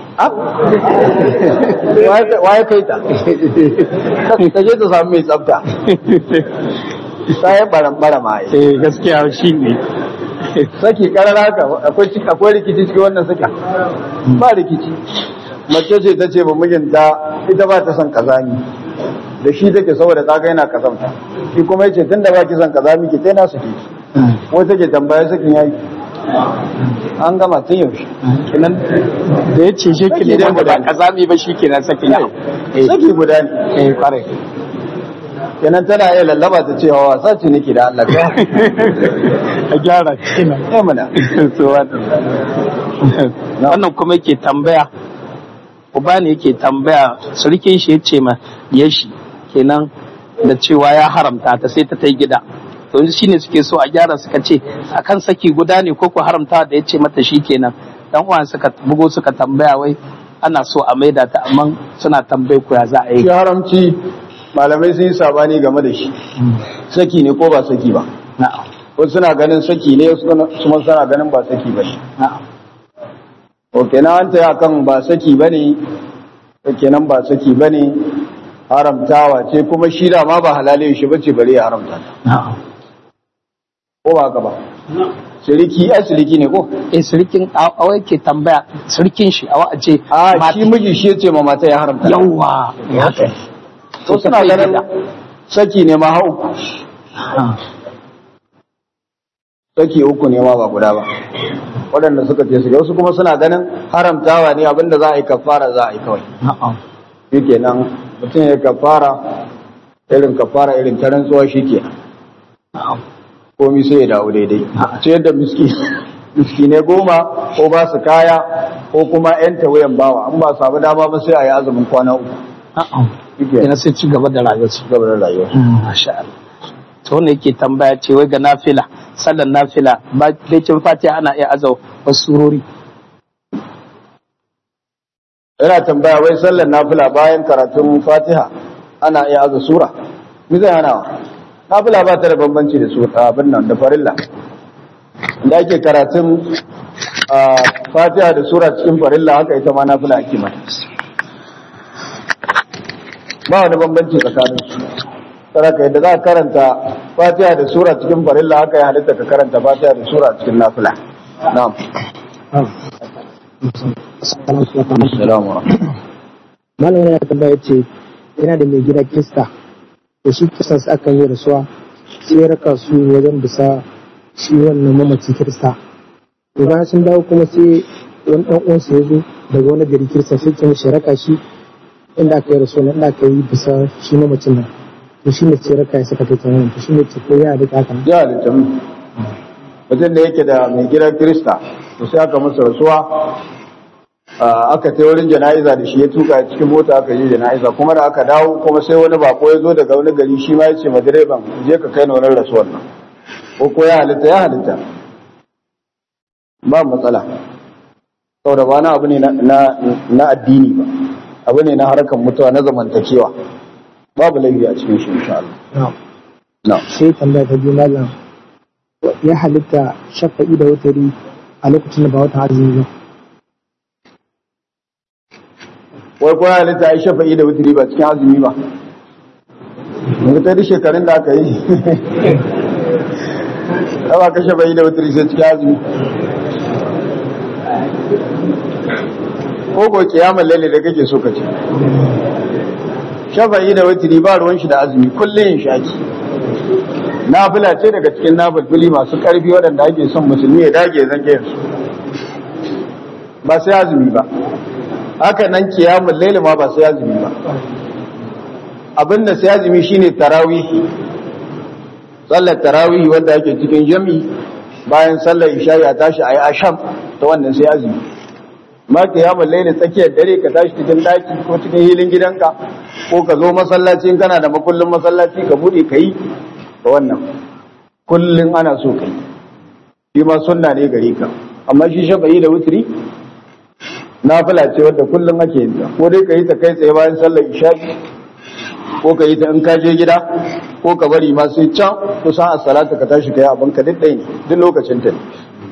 waye kai ta ta je ta samu mai tsafta ta yi baran ma yi eh gaskiya shi ne saki karara haka akwai ciki- akwai rikici cikin wannan saki ba rikici mace ce ta ce ba mijinta ita ba ta son kazami da shi take saboda ta ga yana kazamta shi kuma yace tunda ba ki son kazami ki tai na saki wai take tambaya sakin yayi an gama tun yaushe kenan da ya ce shi Saki ne dai wanda ba guda ne. kazami ba shi kenan sakin ya saki guda ne eh kwarai kenan tana iya lallaba ta cewa wasa ce nake da Allah ka a gyara kenan ya mana So, wannan wannan kuma yake tambaya uba ne yake tambaya surukin shi ya ce ma ya shi kenan da cewa ya haramta ta sai ta ta gida to yanzu shine suke so a gyara suka ce akan saki guda ne ko ku haramta da ya ce mata shi kenan dan uwan suka bugo suka tambaya wai ana so a maida ta amma suna tambayi ku ya za a yi shi haramci malamai sun yi sabani game da shi saki ne ko ba saki ba na'am wasu suna ganin saki ne wasu kuma suna ganin ba saki ba ne na'am ok na an taya kan ba saki ba ne kenan ba saki ba ne haramtawa ce kuma shi da ma ba halalin shi bace bare ya haramta ta na'am ko ba haka ba shiriki ai shiriki ne ko eh surikin awa yake tambaya surikin shi awa a ce a mata- shi miji shi yace ma mata ya haramta ta. yawwa haka to suna ganin saki ne ma ha uku saki uku ne ma ba guda ba waɗanda suka ce su wasu kuma suna ganin haramtawa ne abinda za a yi kafara za a yi kawai na'am shi kenan mutum ya kafara irin kafara irin ta rantsuwa shi kenan na'am komi sai ya dawo daidai ce yadda miski miskine goma ko ba su kaya ko kuma yan tawayan bawa an ba samu dama ba sai a yi azumin kwana uku na'am shi kenan ina sai ci gaba da rayuwarsu gaba da rayuwa Masha Allah. To wanda yake tambaya ce wai ga nafila, sallar nafila, ba daikin fatiha ana iya azau wasu surori. yana tambaya wai sallar nafila bayan karatun fatiha ana iya aza sura mi zai hana wa nafila ba ta da bambanci da su abin nan da farilla da ake karatun ah, fatiha da sura cikin farilla haka ita ma nafila ake mata ba wani bambanci tsakanin su saraka yadda za ka karanta fatiha da sura cikin farilla haka ya halitta ka karanta fatiha da sura cikin nafila na'am assalamu alaikum malam yana tambaya ce yana da mai gida kista da shi kistan su akan yi rasuwa sai ya raka su wajen bisa shi wannan mamaci kirista to bayan sun dawo kuma sai wani dan uwansa ya zo daga wani gari kirista sai ke mishi raka shi inda aka yi rasuwa inda aka yi bisa shi mamacin nan to shi ne ce raka ya saka ta nan to shi ne ce ko ya da haka nan ya halitta mu mutum da yake da mai gidan kirista to sai aka masa rasuwa ah, aka ta wurin jana'iza da shi ya tuka cikin mota aka yi jana'iza kuma da aka dawo kuma sai wani bako ya zo daga wani gari shi ma ya ce ma direban je ka kai na wurin rasuwar nan ko ko ya halitta ya halitta ba matsala saboda ba na abu ne na- na na addini ba abu ne na harkar mutuwa na zamantakewa babu laifi a cikin shi insha Allah na'am na'am sai tambaya ta biyu malam ya halitta shafa'i da wutari a lokacin da ba wata azumi ba wai ko halitta ai shafa'i da wutiri ba cikin azumi ba yanzu ta duk shekarun da aka yi ba ka shafa'i da wutiri sai cikin azumi ko ko kiyamar lalle da kake so ka ce shafa'i da wutiri ba ruwan shi da azumi kullum yin shaki nafila ce daga cikin nafilfili masu karfi waɗanda ake son musulmi ya dage zage su ba sai azumi ba haka nan kiyamun laili ma ba sai azumi ba abinda sai azumi shine tarawihi sallar tarawihi wanda yake cikin jami bayan sallar isha'i a tashi ayi asham ta wannan sai azumi ma kiyamun laili tsakiyar dare ka tashi cikin daki ko cikin hilin gidanka ko ka zo masallaci in kana da makullin masallaci ka bude kai da wannan kullun ana so kai shi ma sunna ne gare ka amma shi shafa'i da wutri nafila ce wadda kullum ake yin ta ko dai ka yi ta kai tsaye bayan sallar isha'i ko ka yi ta in ka je gida ko ka bari ma sai can kusan a salata ka tashi ka yi abin ka duk ɗaya ne duk lokacin ta ne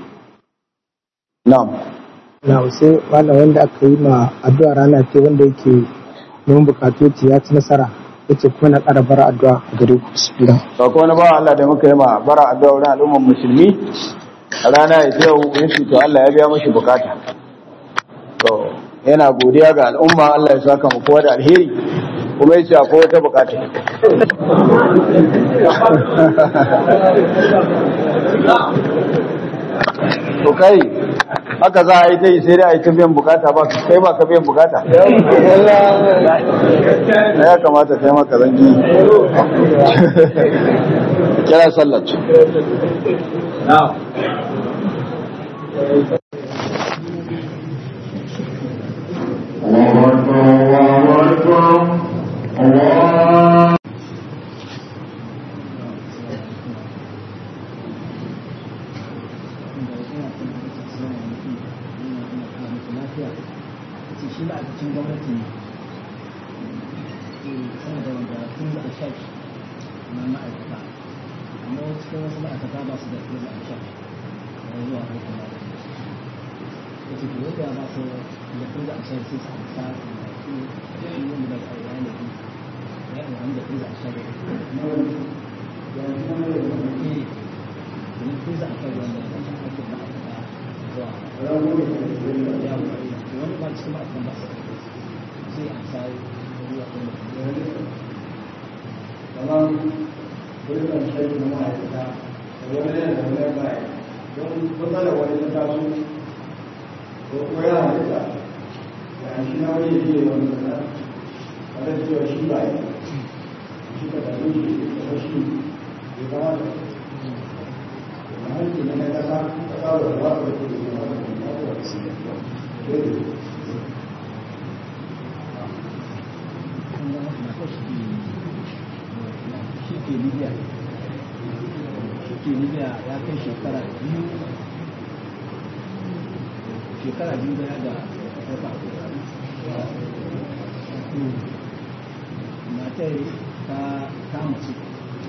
na'am na sai malam wanda aka yi ma addu'a rana ce wanda yake neman bukatu ce ya ci nasara yace kuma na ƙara bara addu'a a gare ku bismillah sako wani bawa Allah da muka yi ma bara addu'a wurin al'ummar musulmi a rana ya ce yau ya ce to Allah ya biya mashi bukata to yana godiya ga al'umma Allah ya saka mu kowa da alheri kuma ya ce akwai wata bukata to kai haka za a yi ta yi sai dai a yi ta biyan bukata ba kai ba ka biyan bukata ya kamata kai maka zangi kira sallar الله أكبر الله أكبر الله shi ma'aikacin gwamnati ne sama da wanda tun da ashak na ma'aikata amma cikin wasu ma'aikata ba su da tun da ashak na zuwa aikin da ya ce ko yadda ba su da tun da ashak sai su amsa da su yi wanda da ƙarya ne ya yi wanda tun da ashak da ya tun da ashak wanda da ake ma'aikata zuwa ya wani ba cikin ma'aikatan ba su sai amsa zuwa kuma kamar dukkan shaidi na ma'aikata da wani yana da wani baya don matsalar wani ta taso ko kuma yana halitta da an shi na wani ya fiye wani kasa a da cewa shi ba yi shi ka tafi shi da shi ya kamata da hanki na na kasa kasa da ba su da kudu da wani da wani da wani shi ke libya shi ke libya ya kai shekara biyu shekara biyu da da wata matar ta kama ce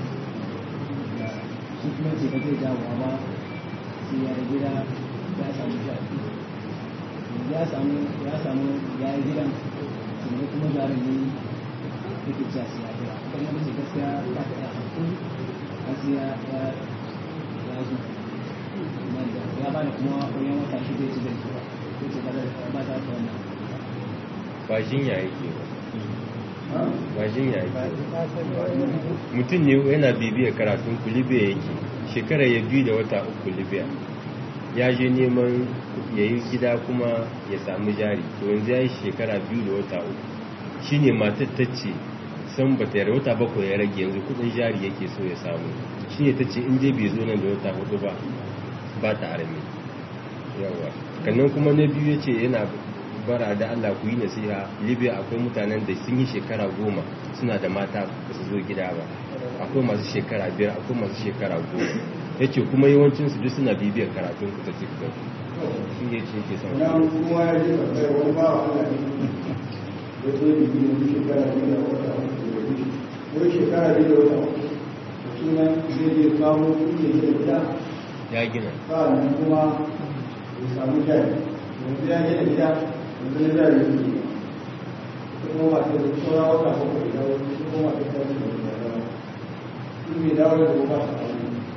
shi kuma ce ba zai dawowa ba sai ya yi gida ya samu jari ya samu ya samu ya yi gidan sannan kuma jarin ne yake cewa sai ya gida kuma mace gaskiya ta ta iya hankali har sai ya ya ya zo ya ba da kuma wajen wata shida ya ci da ba ko ce ba ba ta ta wannan ba jinya yake ba ba jinya yake mutum ne yana bibiyar karatun ku libya yake shekara ya biyu da wata uku libya ya je neman ya yi gida kuma ya samu jari to yanzu ya yi shekara biyu da wata uku shine matar ta ce san ba ta wata bakwai ya rage yanzu kudin jari yake so ya samu shine ta ce in dai bai zo nan da wata hudu ba ba ta arami yawa kannan kuma na biyu ya ce yana bara da Allah ku yi nasiha libya akwai mutanen da sun yi shekara goma suna da mata ba su zo gida ba akwai masu shekara biyar akwai masu shekara goma ya ce kuma yawancinsu duk suna bibiyar karatun ku ta tiktok shi ne ce ke son na kuma ya ce kai wani ba wa Allah ne ya zo da biyu da shekara biyu da wata uku da biyu ko shekara biyu da wata uku da suna zai je kawo kuɗi da gida ya gina sa'annan kuma ya samu jari yanzu ya gina gida yanzu na jari su ne kuma masu da sauran wata bakwai da wani su kuma masu kwanci da gida da wani su mai dawo da ba su aure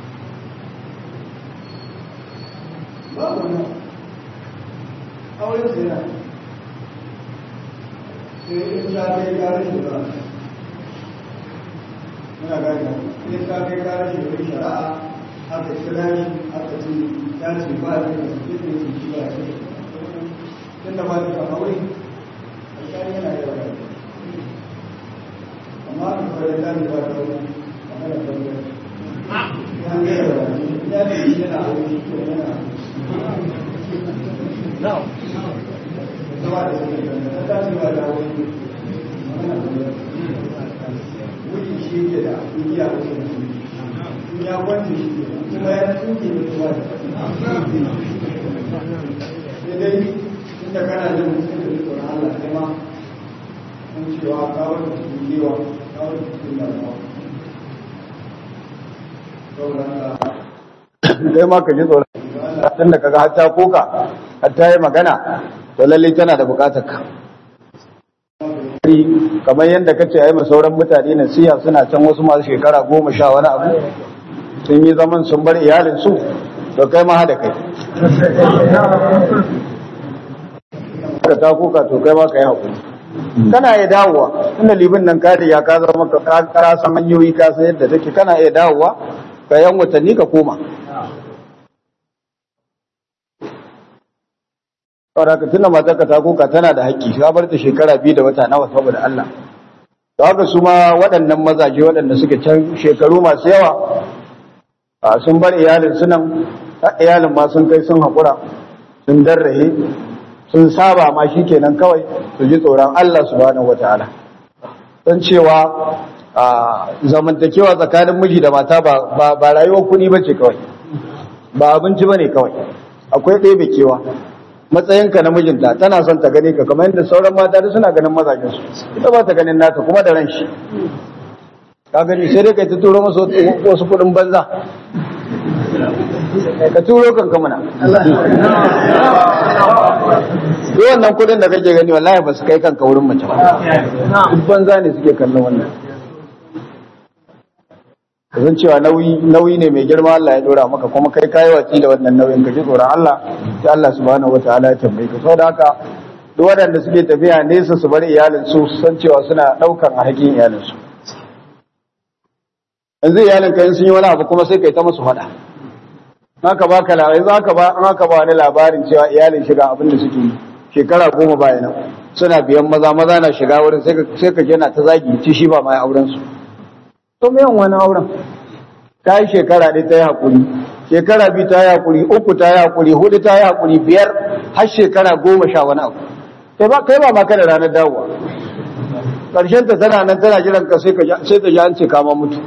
babu nan auren su yana sai in ta kai karin shi ba muna gani in ta kai karin shi wani shari'a aka kira shi aka ce ya ce ba ne da su ne su ci ba ce tun da ba ta kama wuri a shari yana da wani amma a kwaye ta ne ba ta wuri a mana kwaye ya ne da wani ya ne shi yana a wuri ko yana now zama da su ne ta ta ce ba ta wuri mana kwaye wuri shi ke da duniya wasu mutum ya kwanci shi ke kuma ya tsuke da kuma da sai dai inda kana jin mutum da tsoron Allah kai ma kun cewa kawar da cikin kewa kawar da cikin damuwa saboda haka kai ma ka ji tsoron tun da kaga hatta koka hatta yi magana to lalle tana da bukatar ka kamar yadda kace ai ma sauran mutane nasiha suna can wasu masu shekara goma sha wani abu sun yi zaman sun bar iyalin su to kai ma hada kai ka ta koka to kai ma ka yi hakuri kana iya dawowa tunda libin nan ka ya ka zama ka kara san hanyoyi ka san yadda take kana iya dawowa ka yan watanni ka koma saboda ka tuna matar ka ta koka tana da haƙƙi ka bar ta shekara biyu da wata nawa saboda Allah to haka su ma waɗannan mazaje waɗanda suke can shekaru masu yawa a sun bar iyalin su nan iyalin ma sun kai sun haƙura sun darrahe sun saba ma shi kenan kawai su ji tsoron Allah subhanahu wataala don cewa a zamantakewa tsakanin miji da mata ba ba rayuwar kuɗi ba ce kawai ba abinci ba ne kawai akwai ɗebe kewa matsayinka na mijinta tana son ta gani ka kamar yadda sauran mata duk suna ganin mazajen su ita ba ta ganin naka kuma da ran shi ka gani sai dai kai ta turo masa wasu kuɗin banza ka turo kanka mana duk wannan kuɗin da kake gani wallahi ba su kai kanka wurin mace ba duk banza ne suke kallon wannan zan cewa nauyi nauyi ne mai girma Allah ya dora maka kuma kai kai watsi da wannan nauyin ka ji tsoron Allah sai Allah subhanahu wataala ya tambaye ka saboda haka duk waɗanda suke tafiya nesa su bar iyalin su san cewa suna ɗaukan alhakin iyalin su yanzu iyalin ka in sun yi wani abu kuma sai kai ta musu faɗa haka ba ka labari za ka ba an haka ba wani labarin cewa iyalin shiga abin da suke yi shekara goma baya nan suna biyan maza maza na shiga wurin sai ka sai ka na ta zagi ci shi ba ma auren su to me yan wani auren ta yi shekara ɗaya ta yi haƙuri shekara biyu ta yi haƙuri uku ta yi haƙuri hudu ta yi haƙuri biyar har shekara goma sha wani abu kai ba kai ba ma kada ranar dawowa ƙarshen ta tana nan tana jiran ka sai ka sai ta ji an ce kama mutu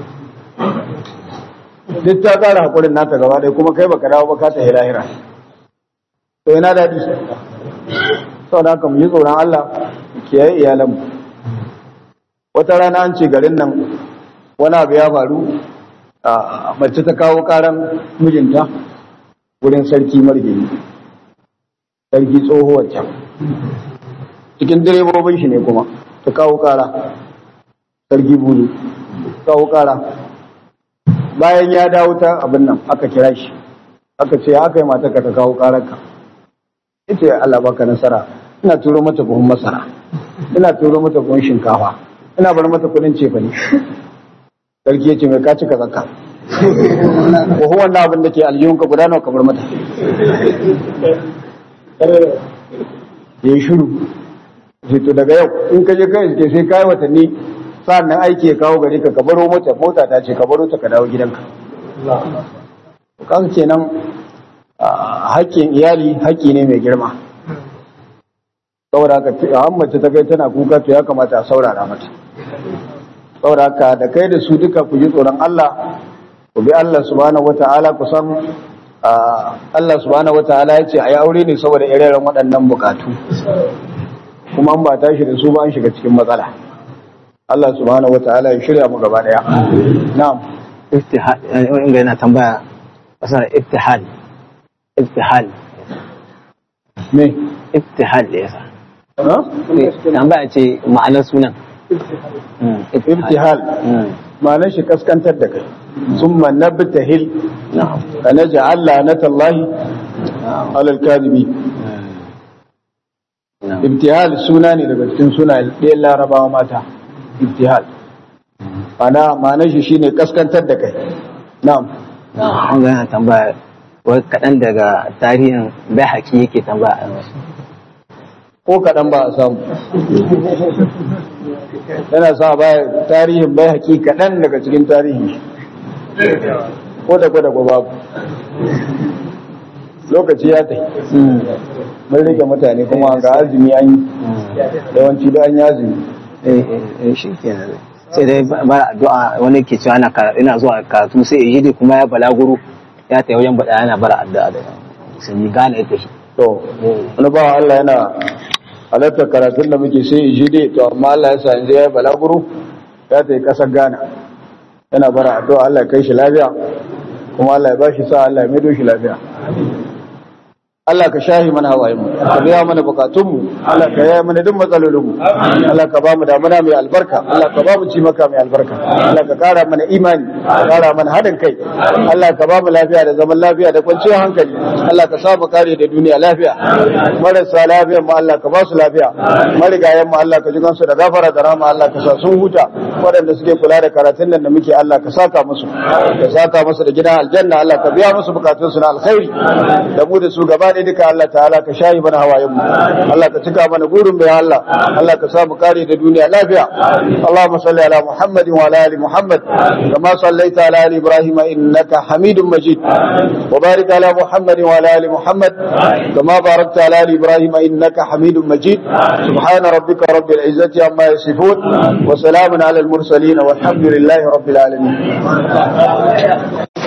duk ta ƙara haƙurin nata gaba ɗaya kuma kai baka dawo ba ka ta hira hira to yana daɗi saboda haka mu yi tsoron Allah kiyaye iyalanmu wata rana an ce garin nan wani abu ya faru a mace ta kawo karan mijinta wurin sarki margini sarki tsohuwar can cikin direbobin shi ne kuma ta kawo kara sarki buru kawo kara bayan ya dawo ta abin nan aka kira shi aka ce haka yi mata ka ta kawo kararka ita Allah baka nasara ina turo mata buhun masara ina turo mata buhun shinkafa ina bar mata kudin cefa ne sarki ya ce mai kaci ka zaka ko wannan abin da ke aljihunka guda nawa ka bar mata ya yi shiru sai to daga yau in ka je kai suke sai kai watanni sa'an nan aiki ya kawo gari ka ka baro mota mota ta ce ka baro ta ka dawo gidanka kan kenan haƙƙin iyali haƙƙi ne mai girma saboda haka a mace ta kai tana kuka to ya kamata a saurara mata saboda haka da kai da su duka ku ji tsoron Allah ku bi Allah subhanahu wata'ala ku san Allah subhanahu wata'ala ya ce a yi aure ne saboda ire waɗannan bukatu kuma an ba tashi da su ba an shiga cikin matsala Allah subhanahu wata'ala ya shirya mu gaba daya na'am iftihal in ga yana tambaya kasar iftihal iftihal me iftihal da yasa ha tambaya ce ma'anar sunan ibtihal ma'anar shi kaskantar da kai summa nabtahil na'am fa naj'al la'natallahi 'ala al-kadhibi na'am ibtihal suna ne daga cikin sunayen ɗayan larabawa mata ibtihal ana ma'anar shi shine kaskantar da kai na'am an ga yana tambaya wai kaɗan daga tarihin bai haƙi yake tambaya ko kaɗan ba a samu yana sa baya tarihin bai haƙi kaɗan daga cikin tarihin shi ko da kwada babu lokaci ya tai mun rike mutane kuma ga azumi an yi yawanci da an yi azumi eh eh shi kenan sai dai bara addu'a wani ke cewa ana karatu ina zuwa karatu sai ya ji kuma ya balaguro ya tayi wajen bada yana bara addu'a da sun yi gane ita shi to wani ba Allah yana halartar karatun da muke sai shi dai to amma Allah ya sa yanzu ya yi balaguro ya ta yi ƙasar Ghana yana bara addu'a Allah ya kai shi lafiya kuma Allah ya ba shi sa Allah ya maido shi lafiya Allah ka shahi mana hawayen mu ka biya mana bukatun mu Allah ka yaya mana duk matsalolin mu Allah ka ba mu damuna mai albarka Allah ka ba mu ci maka mai albarka Allah ka kara mana imani ka kara mana hadin kai Allah ka ba mu lafiya da zaman lafiya da kwanciyar hankali Allah ka sa mu kare da duniya lafiya marasa lafiyan mu Allah ka ba su lafiya marigayen mu Allah ka ji kansu da gafara da rahama Allah ka sa sun huta waɗanda suke kula da karatun nan da muke Allah ka saka musu ka saka musu da gidan aljanna Allah ka biya musu bukatun su na alkhairi da mu da su gaba ɗaya duka Allah ta'ala ka shayi mana hawayen mu Allah ka cika mana gurin bai Allah Allah ka sa mu kare da duniya lafiya Allahumma salli ala Muhammadin wa ala ali Muhammad kama sallaita ala ali Ibrahim innaka Hamidum Majid wa barik ala Muhammadin wa ala ali Muhammad kama barakta ala ali Ibrahim innaka Hamidum Majid subhana rabbika rabbil izzati amma yasifun wa salamun ala al mursalin walhamdulillahi rabbil alamin